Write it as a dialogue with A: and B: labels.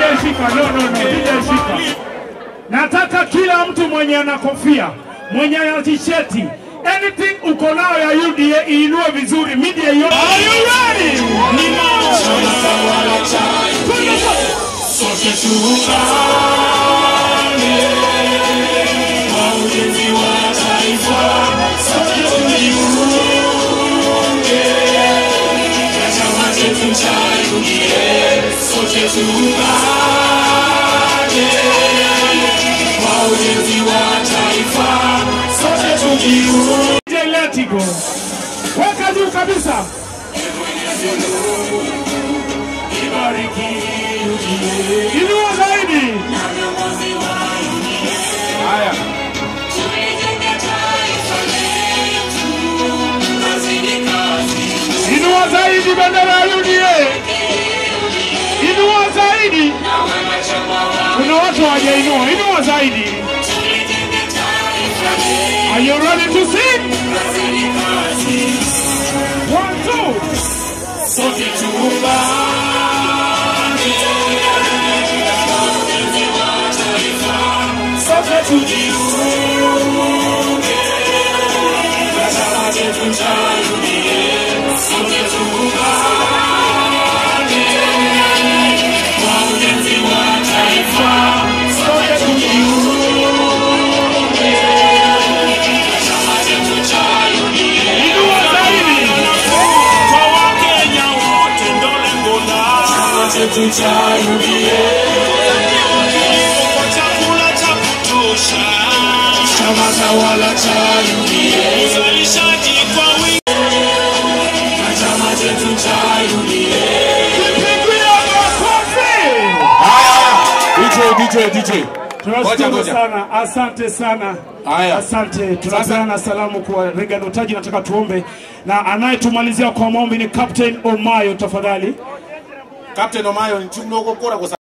A: shika, no, no, no, DJ shika. Nataka kila mtu mwenye ana kofia, mwenye ana tisheti, anything uko nayo ya UDA iinue vizuri, media yote. Are you ready?
B: Sote tuungane kwa ujenzi wa taifa, sote tujiunge na chama chetu cha UDA, sote tuungane kwa ujenzi wa taifa, sote tujiunge.
A: DJ let it go. Weka juu kabisa.
B: Ibariki UDA.
A: Inua zaidi.
B: Haya.
A: Inua zaidi bendera ya UDA. Inua zaidi. Kuna watu hawajainua. Inua zaidi. Are you ready to sing? One, two.
B: Sote tuungane, sote tujiunge na chama chetu cha UDA, sote tuungane kwa ujenzi wa taifa, sote tujiunge na chama chetu cha UDA.
A: Inua zaidi.
B: Kwa Wakenya wote ndo lengo la chama chetu cha UDA. Kwa chakula cha kutosha, chama tawala cha UDA. Uzalishaji kwa wingi na chama chetu cha UDA.
A: Pigia makofi.
C: DJ, DJ, DJ. Ngoja,
A: Tunashukuru
C: ngoja.
A: sana, asante sana,
C: Haya.
A: asante. Tunapeana salamu kwa Regan Otaji, nataka tuombe, na anayetumalizia kwa maombi ni Captain Omayo, tafadhali.
C: Captain Omayo, nchumno kwa